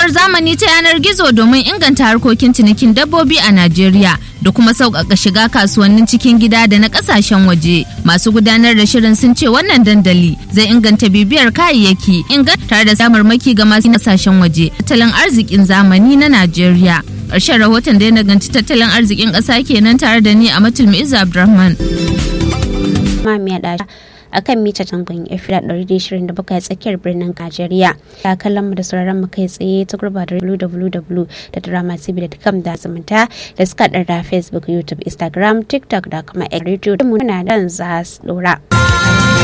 fasahar zamani ta yanar gizo domin inganta harkokin cinikin dabbobi a Najeriya da kuma sauƙaƙa shiga kasuwannin cikin gida da na ƙasashen waje. Masu gudanar da shirin sun ce wannan dandali zai inganta bibiyar kayayyaki inganta tare da samarmaki ga masu ƙasashen waje tattalin arzikin zamani na Najeriya. Ƙarshen rahoton da ya naganci tattalin arzikin ƙasa kenan tare da ni a Matul Mu'izza Abdulrahman. a kan mita tangon efira 127 a tsakiyar birnin Najeriya. Ya kallon mu da sauraron mu kai tsaye ta gurba da www.dramatv.com da zumunta da suka da Facebook, YouTube, Instagram, TikTok da kuma Radio. Mu na dan za su dora.